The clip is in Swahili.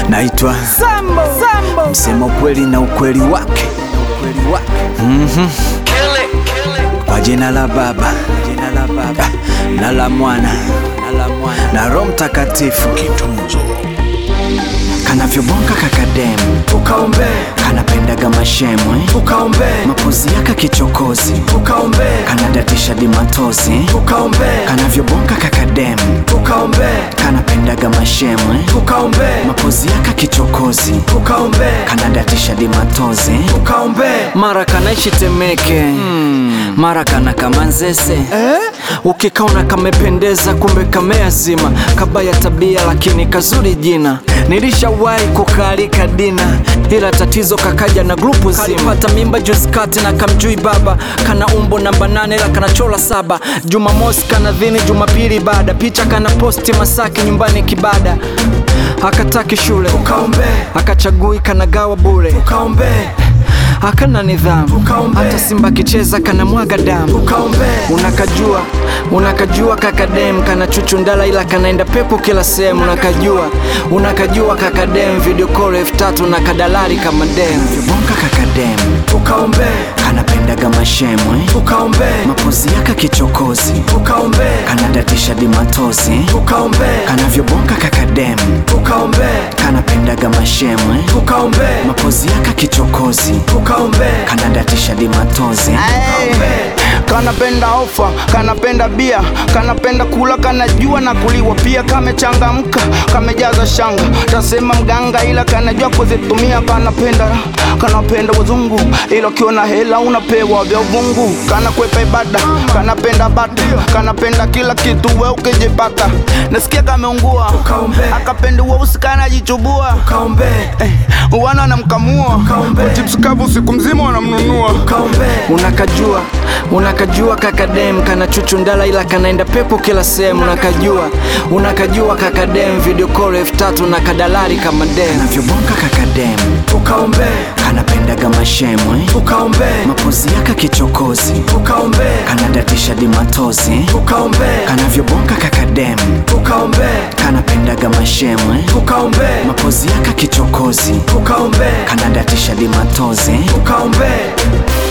Naitwa Sambo, Sambo. msema ukweli na ukweli wake Mhm. kwa jina la Baba Ah, na la Mwana na Roho Mtakatifu kanavyobonga kakademu Ukaombe, kanapendaga mashemwe ukaombe, mapozi yaka kichokozi ukaombe, kanadatisha dimatozi ukaombe, kanavyobonga kakademu ukaombe, kanapendaga mashemwe ukaombe, mapozi yaka kichokozi ukaombe, kanadatisha dimatozi ukaombe. mara kanaishi Temeke mara kana kama Nzese Eh? ukikaona kamependeza kumbe kameazima kabaya tabia lakini kazuri jina nilishawahi kukaalika dina ila tatizo kakaja na grupu zima kalipata mimba juzi kati na kamjui baba kana umbo namba nane ila kanachola saba jumamosi kana dhini jumapili baada picha kana posti masaki nyumbani kibada akataki shule Ukaombe, akachagui kanagawa bure ukaombe, hakana nidhamu Ukaombe. hata simba kicheza kana mwaga damu ukaombe, unakajua unakajua kakadem kana chuchundala ila kanaenda pepo kila sehemu unakajua unakajua kakadem video call elfu tatu na kadalari kama dem vibonga kakadem ukaombe, kanapendaga mashemwe ukaombe, mapozi yaka kichokozi ukaombe, kanadatisha dimatozi ukaombe, kanavyobonga kakadem ukaombe, kanapendaga mashemwe ukaombe, mapozi yaka kichokozi ukaombe, kanadatisha dimatozi kanapenda ofa kanapenda bia kanapenda kula kanajua na kuliwa pia kamechangamka kamejaza shanga tasema mganga ila kanajua kuzitumia kanapenda kanapenda wazungu ila ukiona hela unapewa vya uvungu kanakwepa ibada kanapenda bata kanapenda kila kitu we ukijipata nasikia kameungua Ukaombe. akapenda weusi kanajichubua ukaombe, eh, wana wanamkamua Ukaombe. chips kavu siku mzima wanamnunua ukaombe, unakajua unakajua kakadem kana chuchundala ila kanaenda pepo kila sehemu unakajua unakajua kakadem video call elfu tatu na kadalari kama dem navyobonga kakadem ukaombe, kanapendaga mashemwe ukaombe, mapozi yaka kichokozi ukaombe, kanadatisha dimatozi ukaombe, kanavyobonga kakadem ukaombe, kanapendaga mashemwe ukaombe, mapozi yaka kichokozi ukaombe, kanadatisha dimatozi ukaombe.